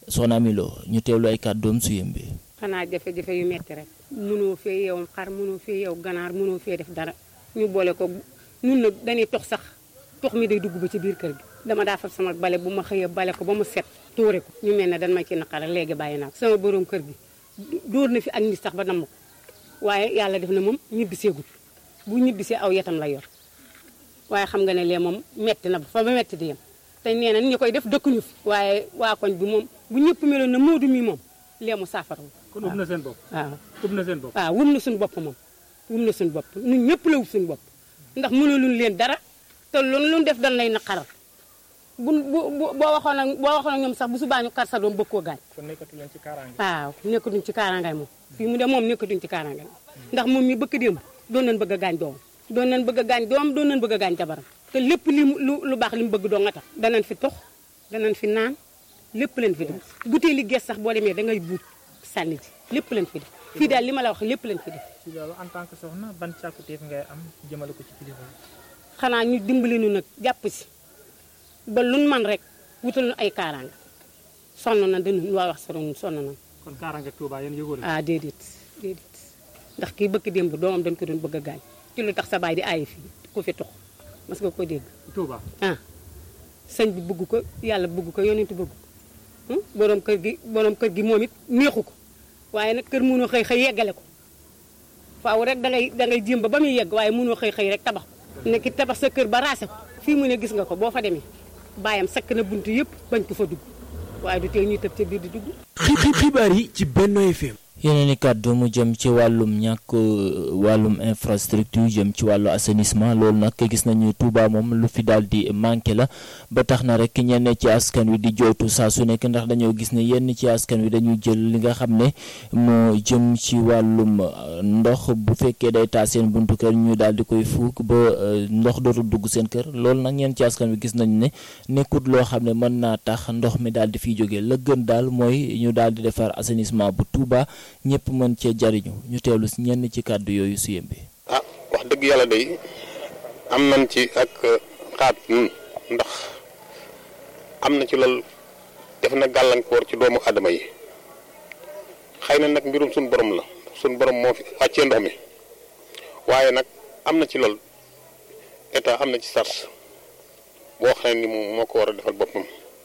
soxna Ami Lo ñu teewlu ay kàddoom su yëmbe xanaa jafe-jafe yu metti rek mënoo fee yow xar mënoo fee yow ganaar mënoo fee def dara ñu boole ko nun nag dañuy tox sax tox mi day dugg ba ci biir kër gi dama daa fab sama bale bu ma xëyee bale ko ba mu set tuure ko ñu mel ne dan ma ci naqara léegi bàyyi naa ko sama borom kër gi dóor na fi ak nit sax ba namm ko waaye yàlla def na moom ñibbiseegul bu ñibbisee aw yetam la yor waaye xam nga ne lee moom metti na ba fa ba metti di yem te nee na ñi koy def dëkkuñu fi waaye waa koñ bi moom bu ñëpp meloon na moodu mi moom lee mu saafara kon ub na seen bopp waaw ub na seen bopp waaw wum na suñu bopp moom wum na suñu bopp ñun ñëpp la wub suñu bopp ndax mënuluñ leen dara te loolu lu def dañ lay naqaral bu bu boo waxoon ak boo waxoon ak ñoom sax bu subaa ñu kar sa doom bëgg koo gaañ kon nekkatu leen ci kaaraange waaw nekkatuñ ci kaaraangaay moom fii mu de moom nekkatuñ ci kaaraangaay ndax moom mi bëgg démb doon nañ bëgg a gaañ doom doon nañ bëgg a gaañ doom doon nañ bëgg a gaañ jabaram te lépp li lu lu baax li mu bëgg doo nga tax danañ fi tox danañ fi naan lépp leen fi def butéeli gees sax boo demee da ngay buut sànni ji lépp leen fi def fii daal li ma la wax lépp leen fi def ci loolu en tant que soxna ban càkkutéef ngay am jëmale ko ci kilifa yi xanaa ñu dimbali nu nag jàpp si ba luñ man rek wutal nu ay kaaraanga sonn na dañu waa wax soro sonn na kon kaaraange Touba yéen yëgoo leen ah déedéet déedéet ndax kii bëkk démb doomam dañ ko doon bëgg a gaañ ci lu tax sa baay di aayi fii ku fi tux mas nga ko dégg Touba ah sëñ bi bëgg ko yàlla bëgg ko yonent bëgg ko borom kër gi borom kër gi moom it neexu ko waaye nag kër mënoo xëy xëy yeggale ko faaw rek dangay dangay jéem ba ba muy yegg waaye mënoo xëy xëy rek tabax ko ne ki tabax sa kër ba raase ko fii mu ne gis nga ko boo fa demee baayam sakk na bunt yëpp bañ ko fa dugg waaye du tee ñuy tëb ca biir di dugg xibaar yi ci Benno FM yeneen i kàddu mu jëm ci wàllum ñàkk wàllum infrastructure jëm ci wàllu assainissement loolu nag gis nañu Touba moom lu fi daal di manqué la ba tax na rek ñenn ci askan wi di jooytu saa su nekk ndax dañoo gis ne yenn ci askan wi dañuy jël li nga xam ne moo jëm ci wàllum ndox bu fekkee day taa seen buntu kër ñu daal di koy fuuk ba ndox dootul dugg seen kër loolu nag ñenn ci askan wi gis nañu ne nekkut loo xam ne mën naa tax ndox mi daal di fiy jógee la gën daal mooy ñu daal di defar assainissement bu Touba. ñëpp mën cee jariñu ñu teewlu si ñenn ci kàddu yooyu su yembe ah wax dëgg yàlla day am nañ ci ak xaat nun ndax am na ci lool def na gàllankoor ci doomu adama yi xëy na nag mbirum suñ borom la suñ borom moo fi wàccee ndox mi waaye nag am na ci lool état am na ci sart boo xam ne ni moom moo ko war a defal boppam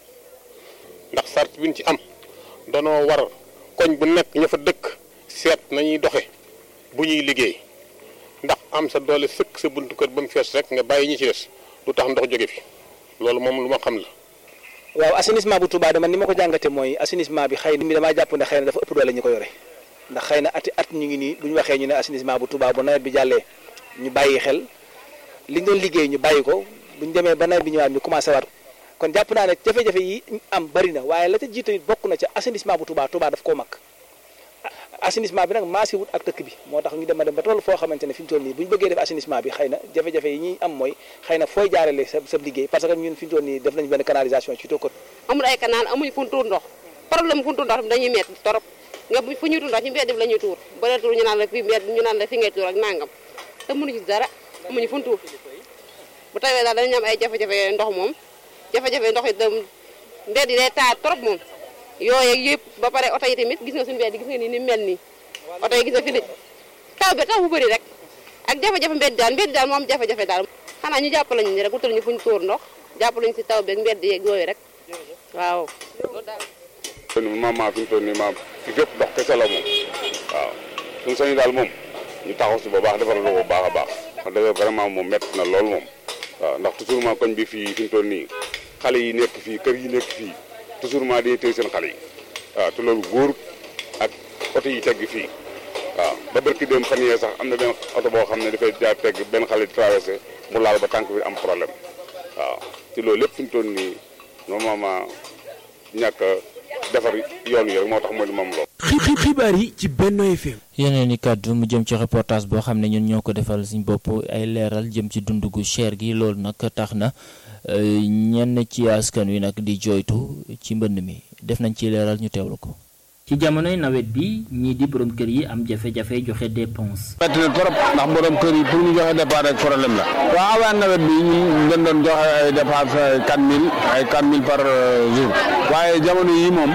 ndax sart bi ñu ci am danoo war koñ bu nekk ña fa dëkk seet nañuy doxe bu ñuy liggéey ndax am sa doole sëkk sa buntu kër ba mu fees rek nga bàyyi ñi ci des lu tax ndox jóge fi loolu moom lu ma xam la. waaw assainissement bu Touba dama ni ma ko jàngate mooy assainissement bi xëy na mi damaa jàpp ne xëy na dafa ëpp doole ñu ko yore ndax xëy na ati at ñu ngi nii bu ñu waxee ñu ne assainissement bu Touba bu nawet bi jàllee ñu bàyyi xel li ñu doon liggéey ñu bàyyi ko bu ñu demee ba nawet bi ñëwaat ñu commencé waat kon jàpp naa ne jafe-jafe yi am bari na waaye la ca jiitu it bokk na ca assainissement bu Touba Touba daf koo mag assainissement bi nag maasi wut ak dëkk bi moo tax ñu dem a dem ba toll foo xamante ne fi ñu toll nii bu ñu bëggee def assainissement bi xëy na jafe-jafe yi ñuy am mooy xëy na fooy jaarale sa sa liggéey parce que ñun fi ñu toll nii def nañu benn canalisation ci tokkot amul ay canal amuñu fu ñu tuur ndox problème fu ñu tuur ndox bi dañuy metti torop nga fu ñuy tuur ndox ci mbedd bi la ñuy tuur ba dee tuur ñu naan la fi mbedd ñu naan la fi ngay tuur ak nangam te mënuñu ci dara amuñu fu ñu tuur bu tawee daal dañu am ay jafe-jafe ndox moom jafe-jafe ndox yi dem mbedd yi day taa trop moom yooyu yëpp ba pare oto yi tamit gis nga suñu mbedd gis nga ni ni mel nii oto yi gis nga fi taw bi taw bu bëri rek ak jafe-jafe mbedd daal mbedd daal moom jafe-jafe daal xanaa ñu jàppale ñu rek wutal ñu fu ñu tuur ndox jàppale ñu si taw bi ak mbedd yeeg yooyu rek waaw maam maa fi mu toll nii maam fi fépp ndox kese la moom waaw suñu sañu daal moom ñu taxaw si bu baax defaral ko bu baax a baax wax dëgg vraiment moom métti na lool moom waaw ndax toujours ma koñ bi fii fi mu toll nii xale yi nekk fii kër yi nekk fii toujours ma day téye seen xale yi waaw te loolu góor ak oto yi tegg fii waaw ba barki dem fan yee sax am na benn oto boo xam ne dafay jaar tegg benn xale di traversé mu laal ba tànk bi am problème waaw te loolu lépp fi mu toll nii normalement ñàkk defar yoon yi rek moo tax mooy moom lool. xibaar yi ci Benno FM. yeneen i kàddu mu jëm ci reportage boo xam ne ñun ñoo ko defal suñ bopp ay leeral jëm ci dund gu cher gi loolu nag tax na ñenn ci askan wi nag di jooytu ci mbënd mi def nañ ci leeral ñu teewlu ko. ci jamonoy nawet bi ñii di borom kër yi am jafe-jafe joxe dépense. metti na trop ndax borom kër yi pour ñu joxe dépense rek problème la. waaw avant nawet bi ñun dañ doon joxe ay dépense ay 4000 ay 4000 par jour waaye jamono yi moom.